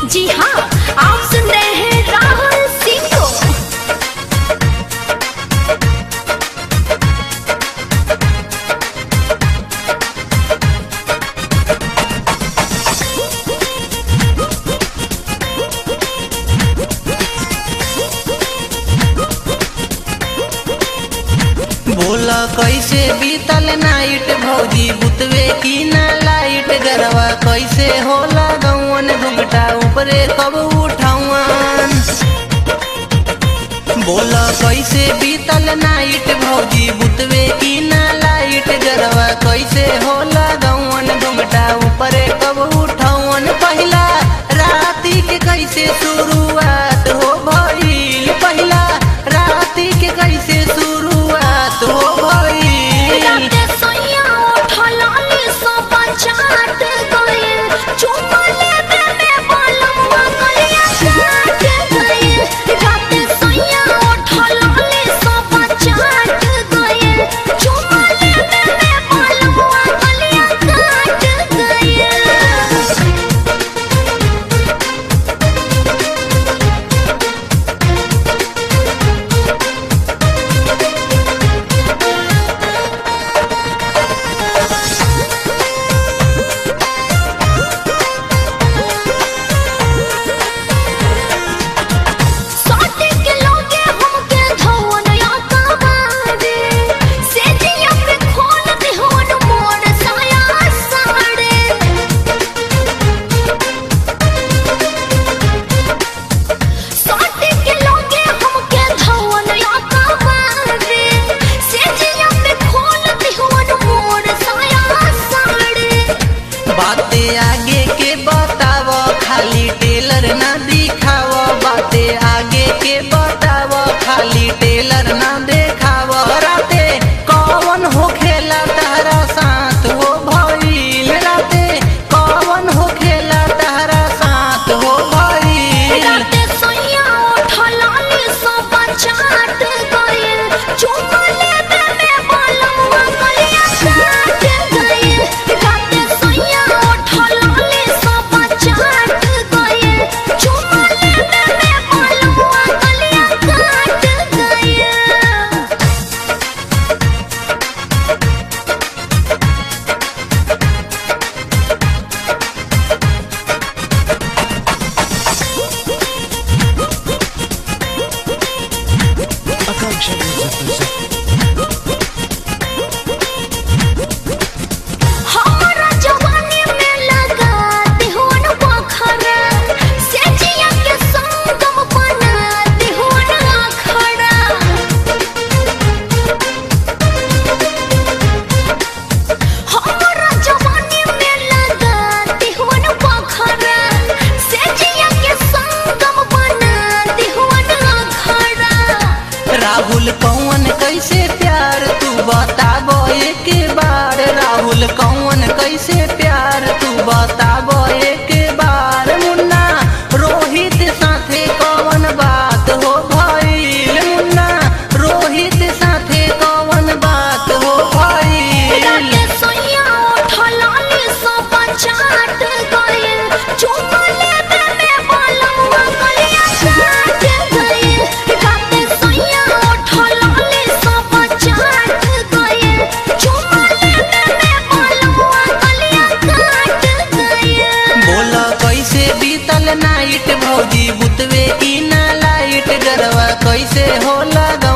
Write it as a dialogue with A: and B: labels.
A: जी हाँ आप सुन रहे हैं राहुल सिंह को
B: बोला कैसे बीतल नाइट भौजी बुतवे की ना लाइट गरवा कैसे होला गौवन घुघटा ऊपरे कब उठावन बोला कैसे बीतल नाइट भौजी बुतवे की ना लाइट गरवा कैसे होला गौवन घुघटा ऊपरे कब उठावन पहिला राती के कैसे शुरुआत हो भइल पहिला राती के कैसे शुरुआत हो भइल
A: राते सोइया उठल आली सो पंचाट गइल चुम्मा लेबे में बालमुआ गलिया काट गइल राते सोइया उठल आली सो पंचाट गइल चुम्मा लेबे में बालमुआ गलिया काट गइल साटे के लोगे हमके धवन या कबारे से जिया पे खोल दे होन मोर साया साड़े साटे के लोगे हमके धवन या कबारे से जिया पे खोल दे होन मोर साया साड़े
B: बाते आगे के बताव खाली टेलर ना दिखाव बाते आगे के बताव खाली टेलर ना देखाव राते कौन हो खेला तारा साथ हो भइल राते कौन हो खेला तारा साथ हो भइल
A: राते सोइया उठल आली सो पंचाट गइल चुम्मा लेबे में बालमुआ गलिया काट गइल राते सोइया उठल आली सो पंचाट गइल चुम्मा लेबे में बालमुआ गलिया काट गइल
C: Akanksha Music presents
A: हमरा जवानी में लगा दिहोन पोखरा से जिया के संगम बना दिहोन आखड़ा हमरा जवानी में लगा दिहोन पोखरा से जिया के संगम बना दिहोन आखड़ा
B: राहुल कौन कैसे प्यार तू बताबो एक बार राहुल कौन कैसे प्यार तू बताबो एक बार मुन्ना रोहित साथे कौन बात हो भइल मुन्ना रोहित साथे कौन बात हो भइल
A: राते सोइया उठल आली सो पंचाट गइल चुम्मा लेबे में बालमुआ गलिया काट गइल राते सोइया उठल आली सो पंचाट गइल चुम्मा लेबे में बालमुआ गलिया काट गइल
B: बोला कैसे बीतल नाइट भौजी बुतवे की ना लाइट गरवा कैसे होला